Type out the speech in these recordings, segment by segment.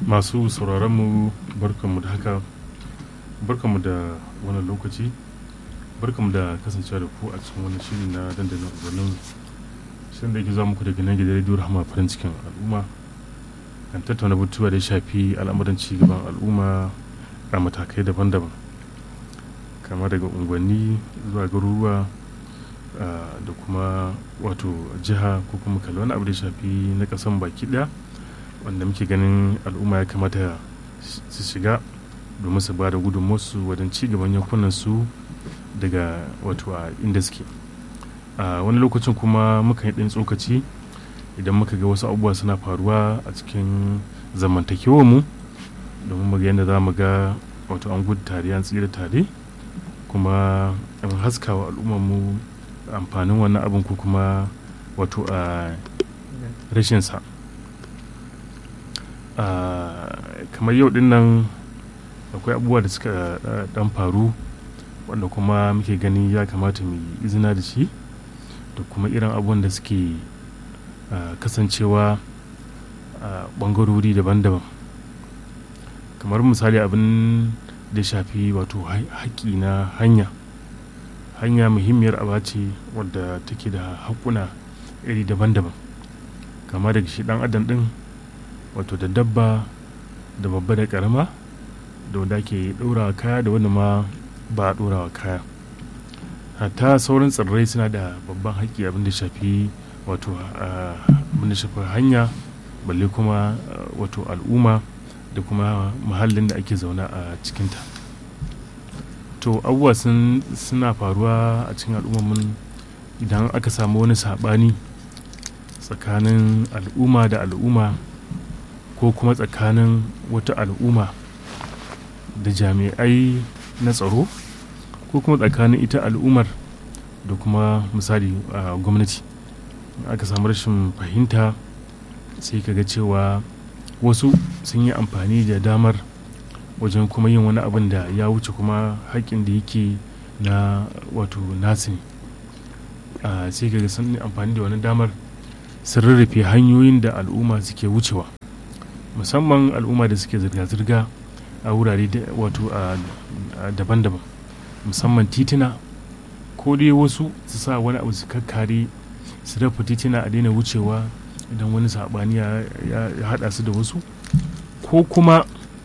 masu sauraronmu barkanmu da haka barkanmu da wannan lokaci barkanmu da kasancewa da ku a cikin wani shiri na dandalin ubannin shirin da yake zuwa muku daga nan gidan rediyo rahama farin cikin al'umma kan tattauna batutuwa da ya shafi al'amuran cigaban al'umma a matakai daban-daban kama daga unguwanni zuwa garuruwa da kuma wato jiha ko kuma kalli wani abu da ya shafi na kasan baki daya wanda muke ganin al'umma ya kamata su shiga domin su ba da gudunmuwarsu wajen cigaban yankunan su daga wato a inda suke a wani lokacin kuma muka yi ɗan tsokaci idan muka ga wasu abubuwa suna faruwa a cikin zamantakewar mu domin mu ga yadda za mu ga wato an gudu tare an tsira tare kuma an haskawa al'ummar mu amfanin wannan abin ko kuma wato a rashinsa kamar yau din nan akwai abubuwa da suka dan faru wanda kuma muke gani ya kamata mu izina da shi da kuma irin abubuwan da suke kasancewa a bangarori daban-daban kamar misali abin da shafi wato haƙƙi na hanya hanya muhimmiyar aba ce wadda take da haƙuna iri daban-daban kama daga shi ɗan adam ɗin wato da dabba da babba da ƙarama da wanda ke ɗorawa kaya da wanda ma ba a ɗorawa kaya hatta sauran tsirrai suna da babban haƙƙi abin da shafi wato abin da shafi hanya balle kuma wato al'umma da kuma muhallin da ake zaune a cikinta to abubuwa suna faruwa a cikin al'umman idan aka samu wani saɓani tsakanin al'umma da al'umma ko kuma tsakanin wata al'umma da jami'ai na tsaro ko kuma tsakanin ita al'ummar da kuma misali a gwamnati aka samu rashin fahimta sai ka ga cewa wasu sun yi amfani da damar wajen kuma yin wani abin da ya wuce kuma haƙƙin da yake na wato nasu ne sai ka ga sun yi amfani da wani damar sun rarrafe hanyoyin da al'umma suke wucewa musamman al'umma da suke zirga-zirga a wurare wato daban-daban musamman tituna ko dai wasu su sa wani abu su kakkare su rafa tituna a daina wucewa idan wani saɓani ya haɗa su da wasu ko kuma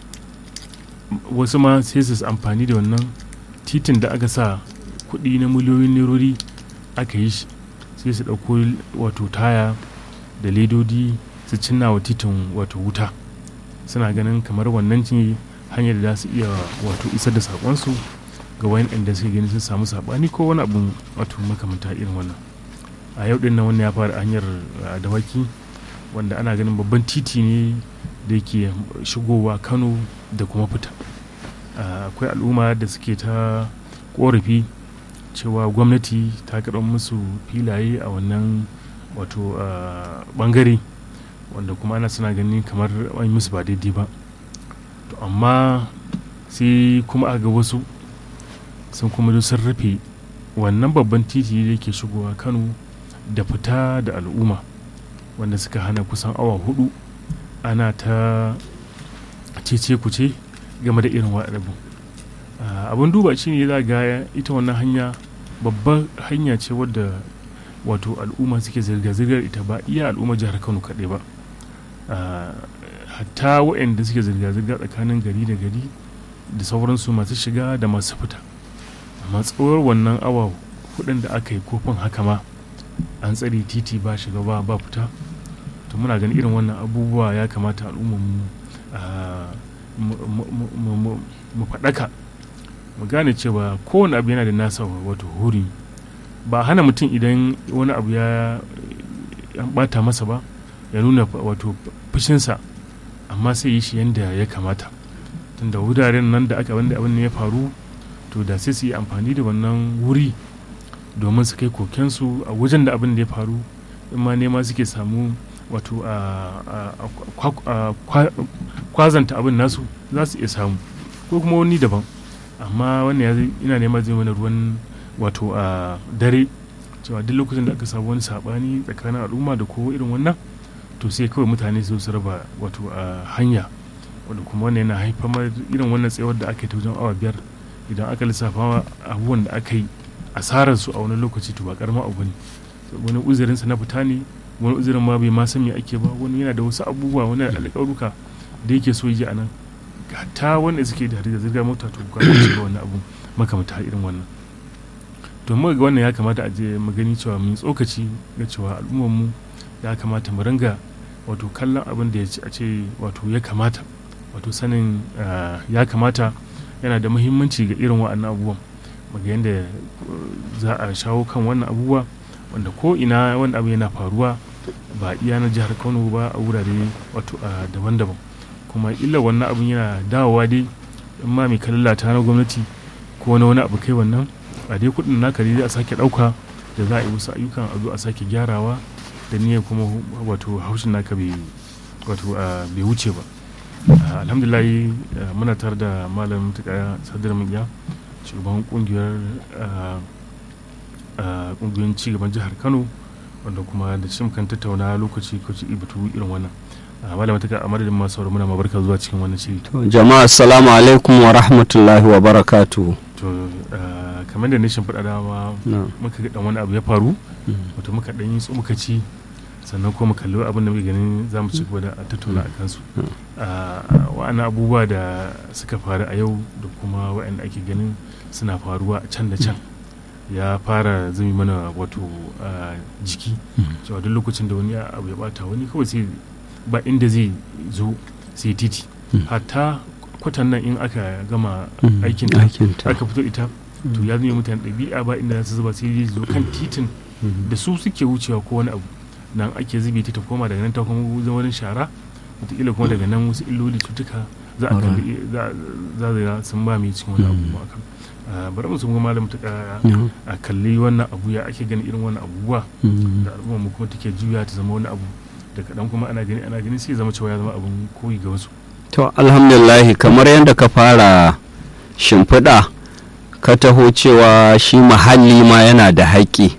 wasu ma sai su amfani da wannan titin da aka sa kuɗi na miliyoyin nerori aka yi shi sai su ɗauko wato taya da ledodi su cinna wa titin wato wuta suna ganin kamar wannan ce hanyar da za su iya wato isar da saƙonsu ga wayan da suke gani sun samu saɓani ko wani abu wato makamanta irin wannan a yau ɗin nan wannan ya fara hanyar dawaki wanda ana ganin babban titi ne da yake shigowa kano da kuma fita akwai al'umma da suke ta korafi cewa gwamnati ta karɓar musu filaye a wannan wato bangare wanda kuma ana suna ganin kamar an musu ba daidai ba to amma sai kuma a ga wasu sun kuma sun rufe wannan babban titi da yake shigowa kano da fita da al'umma wanda suka hana kusan awa hudu ana ta cece kuce game da irin waɗannan abin duba shi ne za ga ita wannan hanya babbar hanya ce wadda wato al'umma suke zirga-zirgar ita ba iya al'umma jihar kano kaɗai ba hatta waɗanda suke zirga-zirga tsakanin gari da gari da sauransu masu shiga da masu fita amma tsawar wannan awa hudun da aka yi kofin haka ma an tsare titi ba shiga ba ba fita to muna ganin irin wannan abubuwa ya kamata al'ummar mu faɗaka mu gane cewa kowane abu yana da nasa wato huri ba hana mutum idan wani abu ya bata masa ba ya nuna wato fushinsa amma sai yi shi yadda ya kamata tunda wuraren nan da aka wanda abin ya faru to da sai su yi amfani da wannan wuri domin su kai kokensu a wajen da abin da ya faru in ma nema suke samu wato a kwazanta abin nasu za su iya samu ko kuma wani daban amma wannan ina nema zai mana ruwan wato a dare cewa duk lokacin da aka samu wani sabani tsakanin al'umma da ko irin wannan to sai kawai mutane su su raba wato a hanya wanda kuma wannan yana haifar irin wannan tsayawar da aka yi ta wajen awa biyar idan aka lissafa abubuwan da aka yi asarar su a wani lokaci to ba karamin abu ne wani uzurin sa na fita ne wani uzurin ma bai ma san me ake ba wani yana da wasu abubuwa wani alƙaruka da yake so yi a nan ta wanda suke da da zirga mota to ga wannan abu makamata irin wannan to muka ga wannan ya kamata a je mu gani cewa mun tsokaci ga cewa al'ummar mu ya kamata mu ringa wato kallon abin da ya ce a ce wato ya kamata wato sanin ya kamata yana da muhimmanci ga irin wa'annan abubuwan muga yadda za a shawo kan wannan abubuwa wanda ko ina wani abu yana faruwa ba iya na jihar kano ba a wurare wato daban-daban kuma illa wannan abin yana dawowa dai in ma mai kallata na gwamnati ko wani wani abu kai wannan a dai kudin naka dai a sake dauka da za a yi wasu ayyukan a zo a sake gyarawa da niyyar kuma wato haushin naka bai wato bai wuce ba alhamdulillah muna tare da malam tuka sadar miya shugaban kungiyar kungiyoyin cigaban jihar kano wanda kuma da shi kan tattauna lokaci lokaci batu irin wannan malama ta a madadin masu sauraro muna mabarka zuwa cikin wannan shiri jama'a assalamu alaikum wa rahmatullahi wa barakatu to kamar da nishin faɗa dama muka ga dan wani abu ya faru wato muka dan yi tsokaci sannan kuma kalli abin da muke ganin za mu ci gaba da tattauna a kansu wa'annan abubuwa da suka faru a yau da kuma wa'anda ake ganin suna faruwa a can da can ya fara zumi mana wato jiki cewa duk lokacin da wani abu ya bata wani kawai sai ba inda zai zo sai titi hatta kwatan nan in aka gama aikin aka fito ita to ya zama mutane ɗabi'a ba inda za su zuba sai zo kan titin da su suke wucewa ko wani abu nan ake zube ta koma daga nan ta kuma zama wani shara wataƙila kuma daga nan wasu illoli cutuka za a kalli za a sun ba mai cikin wani abu akan bari mu sun malam ta a kalli wannan abu ya ake gani irin wannan abubuwa da al'umma mu kuma take juya ta zama wani abu da kaɗan kuma ana gani ana gani sai zama cewa ya zama abun koyi ga wasu to alhamdulillah kamar yadda ka fara shimfiɗa ka taho cewa shi muhalli ma yana da haƙƙi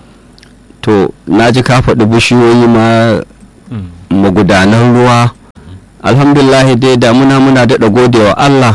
to na ji ka faɗi bishiyoyi ma magudanan ruwa alhamdulillah dai damuna muna daɗa godewa allah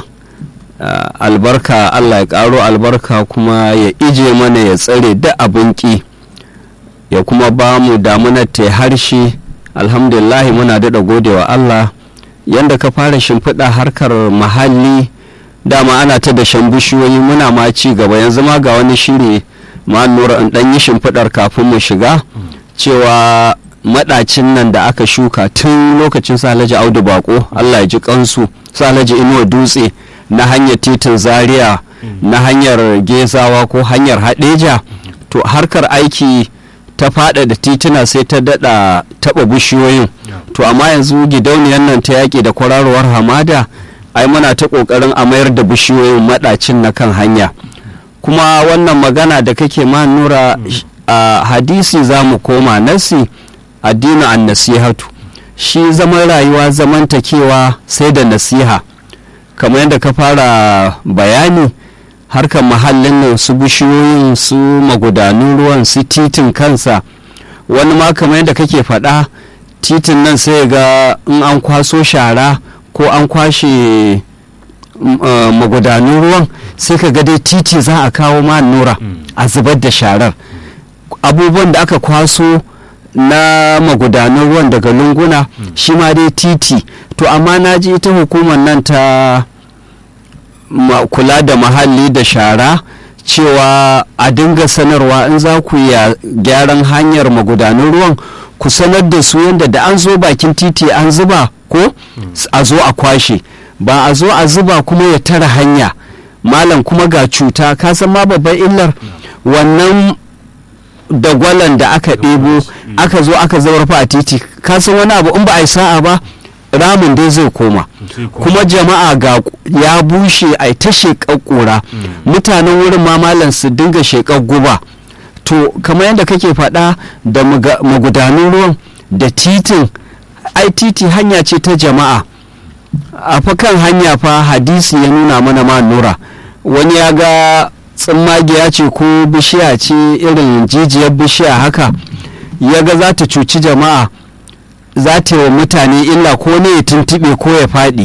albarka allah ya ƙaro albarka kuma ya ije mana ya tsare da abin ƙi ya kuma ba mu damunar ta harshe alhamdulillah muna daɗa godewa allah yadda ka fara shimfiɗa harkar muhalli dama ana ta da shan bishiyoyi muna ma ci gaba yanzu ma ga wani shiri ma nura in ɗan yi shimfiɗar kafin mu shiga cewa maɗacin nan da aka shuka tun lokacin salaji audu bako allah ya ji kansu salaji inuwa dutse na hanyar titin zaria na hanyar gezawa ko hanyar haɗeja to harkar aiki ta fada da tituna sai ta daɗa taɓa bishiyoyin to amma yanzu gidauniyar nan ta yaƙi da kwararowar hamada ai muna ta ƙoƙarin a mayar da bishiyoyin maɗacin na kan hanya kuma wannan magana da kake ma nura a hadisi za mu koma nasi addini an nasihatu shi zaman rayuwa zamantakewa sai da nasiha kamar yadda ka fara bayani harkar mahallin nan su bishiyoyin su magudanun ruwan su titin kansa wani ma kamar yadda kake faɗa titin nan sai ga in an kwaso shara ko an kwashe magudanun ruwan sai ka ga dai titi za a kawo ma nura a zubar da sharar abubuwan da aka kwaso na magudanan ruwan daga lunguna shi ma dai titi to amma na ji ita hukumar nan ta kula da mahalli da shara cewa a dinga sanarwa in za ku ya gyaran hanyar magudanan ruwan ku sanar da su yadda da an zo bakin titi an zuba ko a zo a kwashe ba a zo a zuba kuma ya tara hanya malam kuma ga cuta ka san ma babban illar wannan dagwalan da aka ɗebo aka zo aka zaurfa a titi ka san wani abu in ba a yi sa'a ba ramin dai zai koma kuma jama'a ga ya bushe a ta sheƙar ƙura mutanen wurin ma malam su dinga sheƙar guba to kamar yadda kake faɗa da magudanun ruwan da titin ai titi hanya ce ta jama'a a fa kan hanya fa hadisi ya nuna mana ma nura wani ya ga tsimmagiya ce ko bishiya ce irin jijiyar bishiya haka ya ga za ta cuci jama'a za ta yi wa mutane illa ko ne ya tuntuɓe ko ya faɗi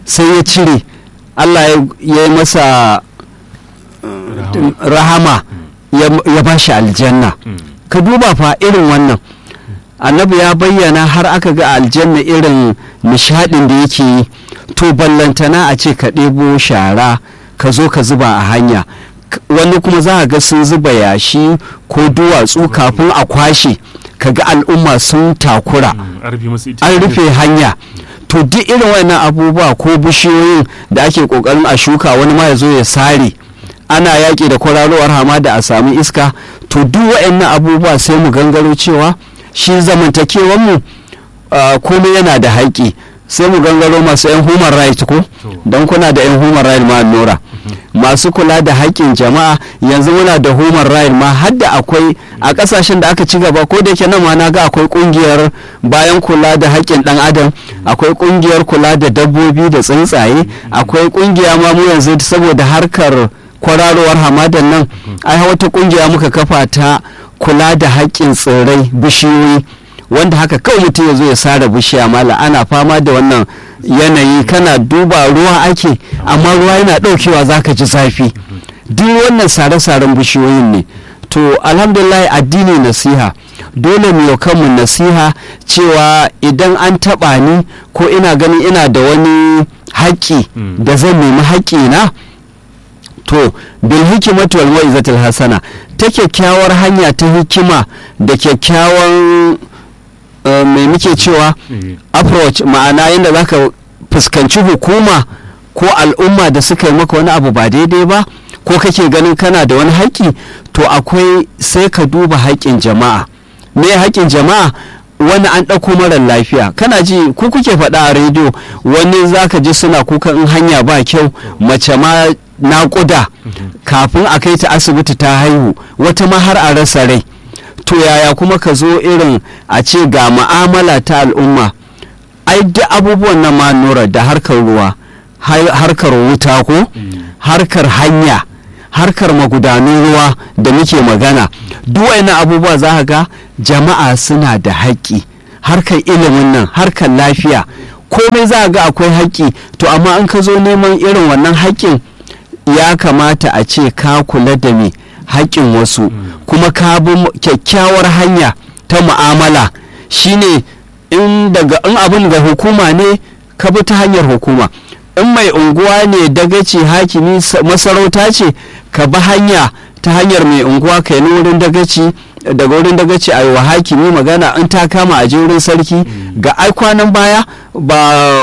sai ya cire allah ya ya yi masa Rahama. rahama ya- ya ba shi aljanna Mm. ka duba fa irin wannan annabi ya bayyana har aka ga aljanna irin nishadin da yake yi to ballantana a ce ka ɗebo shara ka zo ka zuba a hanya K- wani kuma za a ga sun zuba yashi ko duwatsu kafin a kwashe ka ga al'umma sun takura Mm. an rufe musu ita an rufe hanya to duk irin wannan abubuwa ko bishiyoyin da ake kokarin a shuka wani ma ya zo ya sare ana yaƙi da kwararowar hamada a sami iska to duk waɗannan abubuwa sai mu gangaro cewa shi zamantakewanmu uh, komai yana da haƙƙi sai mu gangaro masu 'yan human right ko To. don kuna da 'yan human right ma nora masu kula da haƙƙin jama'a yanzu muna da human right ma har da akwai a ƙasashen da aka ci gaba ko da yake nan ma na ga akwai ƙungiyar bayan kula da haƙƙin ɗan adam akwai ƙungiyar kula da dabbobi da tsuntsaye akwai ƙungiya ma mu yanzu saboda harkar kwararowar hamadan nan ai wata ƙungiya muka kafa ta kula da haƙƙin tsirrai bishiyoyi wanda haka kawai mutum ya zo ya sare bishiya mala ana fama da wannan yanayi kana duba ruwa ake amma ruwa yana ɗaukewa zaka ji zafi duk wannan sare-saren bishiyoyin ne to alhamdulillah addini nasiha dole mu yau kanmu nasiha cewa idan an taɓa ni ko ina ganin ina da wani haƙƙi Mm. da zan nemi haƙƙi na to bil hikimatu wal mau'izatul hasana ta kyakkyawar hanya ta hikima da kyakkyawan uh, mai muke cewa Eh. approach ma'ana yadda za ka fuskanci hukuma ko al'umma da suka yi maka wani abu ba daidai ba ko kake ganin kana da wani haƙƙi to akwai sai ka duba haƙƙin jama'a me haƙƙin jama'a wani an ɗauko marar lafiya kana ji ku kuke faɗa a rediyo wani za ka ji suna kuka in hanya ba kyau mace ma naƙuda kafin a kai ta asibiti ta haihu wata ma har a rasa rai to yaya kuma ka zo irin a ce ga ma'amala ta al'umma ai duk abubuwan na manura da harkar ruwa har- harkar wuta ko Mm. harkar hanya harkar magudanun ruwa da muke magana duk wayannan abubuwa za ka ga jama'a suna da haƙƙi harkar ilimin nan harkar lafiya komai za ga akwai haƙƙi to amma in ka zo neman irin wannan haƙƙin ya kamata a ce ka kula da me haƙƙin wasu kuma ka bi mu- kyakkyawar hanya ta mu'amala shine in daga in abin ga hukuma ne ka bi ta hanyar hukuma in mai unguwa ne dagaci hakimi sa- masarauta ce ka bi hanya ta hanyar mai unguwa kai ni wurin dagaci daga wurin dagaci a yi wa hakimi magana in ta kama a je wurin sarki ga ai kwanan baya ba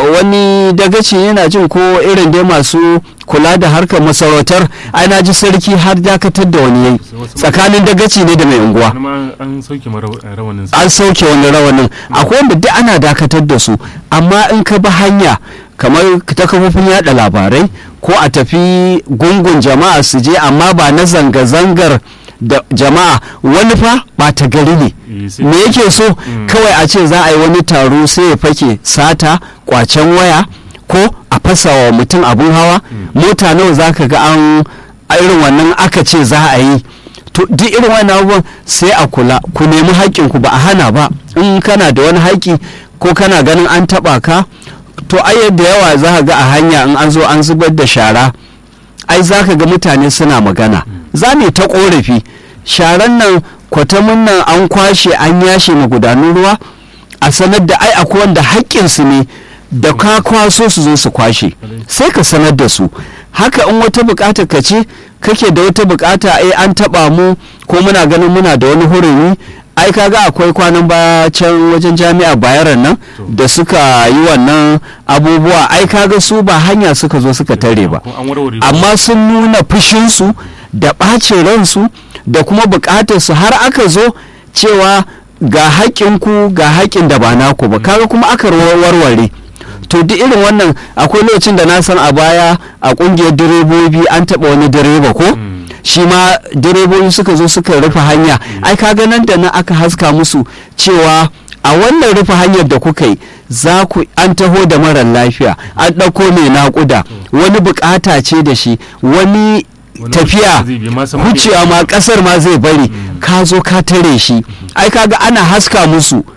wani dagaci yana jin ko irin dai masu kula da harkar masarautar ai na ji sarki har dakatar da wani yayi Wasu- tsakanin dagaci ne da mai unguwa wani ma an sauke mara rawanin sa an sauke wani rawanin akwai wanda duk ana dakatar da su amma in ka bi hanya kamar ta kafofin yada labarai ko a tafi gungun jama'a su je amma ba na zanga-zangar da jama'a wani fa ba ta gari ne Eh, sai- me yake so Mm. kawai a ce za a yi wani taro sai ya fake sata kwacen waya ko a fasa wa mutum abun hawa mota nawa za ka ga an a irin wannan aka ce za a yi to duk irin wannan abubuwan sai a kula ku nemi haƙƙinku ba a hana ba in kana da wani haƙƙi ko kana ganin an taɓa ka to ai da yawa za ka ga a hanya in an zo an zubar da shara ai za ka ga mutane suna magana za ne ta korafi sharan nan kwatamin nan an kwashe an yashe magudanun ruwa a sanar da ai akwai wanda haƙƙinsu ne da ka kwaso su zo su kwashe sai ka sanar da su haka in wata bukata ka ce kake da wata bukata ai an taba mu ko muna ganin muna da wani hurumi ai kaga akwai kwanan baya can wajen jami'a bayaran nan da suka yi wannan abubuwa ai kaga su ba hanya suka zo suka tare ba an warware amma sun nuna fushinsu da ɓacin ransu da kuma buƙatarsu har aka zo cewa ga haƙƙinku ga haƙƙin da ba naku ba kaga kuma aka warware to duk irin wannan akwai lokacin da na san a baya a ƙungiyar direbobi an taɓa wani direba ko shi ma direbobi suka zo suka rufe hanya ai kaga nan da nan aka haska musu cewa a wannan rufe hanyar da kuka yi za ku an taho da marar lafiya an ɗauko mai naƙuda wani bukata ce da shi wani Wani tafiya zai bi ma sama wucewa ma kasar ma zai bari ka zo ka tare shi ai kaga ana haska musu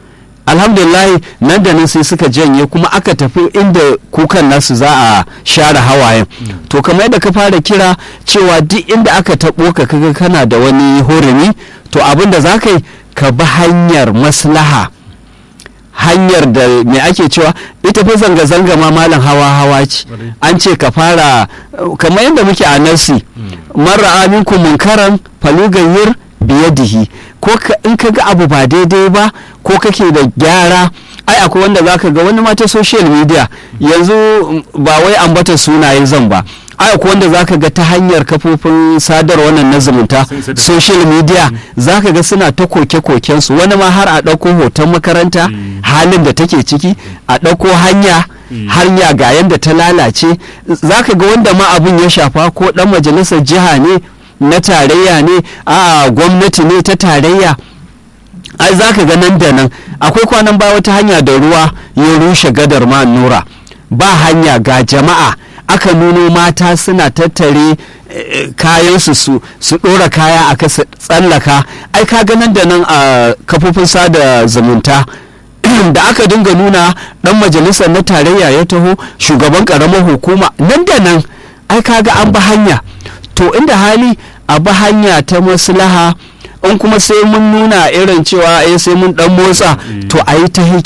alhamdulillah nan da nan sai suka janye kuma aka tafi inda kukan nasu za a share hawayen to kamar yadda ka fara kira cewa duk inda aka taɓo ka kaga kana da wani hurumi to abin da za ka yi ka bi hanyar maslaha hanyar da me ake cewa ita fi zanga-zanga ma malam hawa-hawa ce Ƙwarai. an ce ka fara kamar yadda muke a nasi mara aminku munkaran falugayyar biyadihi ko ka- in ka ga abu ba daidai ba ko kake da gyara ai akwai wanda za ka ga wani mata social media yanzu mm, ba wai ambata sunaye zan ba ai akwai wanda za ka ga ta hanyar kafofin sadarwa wannan na zumunta Sun isa da- social media za ka ga suna ta koke-kokensu wani ma har a ɗauko hoton makaranta Mm. halin da take ciki a ɗauko hanya Mm. hanya ga yadda ta lalace za ka ga wanda ma abin ya shafa ko ɗan majalisar jiha ne na tarayya ne a gwamnati ne ta tarayya ai za ka ga nan da nan akwai kwanan ba wata hanya da ruwa ya rushe gadar ma nura ba hanya ga jama'a aka nuno mata suna tattare eh, kayansu su su ɗora kaya a kasa tsallaka ai ka ga nan da nan a kafofin sada zumunta da aka dinga nuna dan majalisar na tarayya ya taho shugaban karamar hukuma nan da nan ai kaga an bi hanya to inda hali a bi hanya ta maslaha in kuma sai mun nuna irin cewa eh sai mun dan motsa Mm. to a yi ta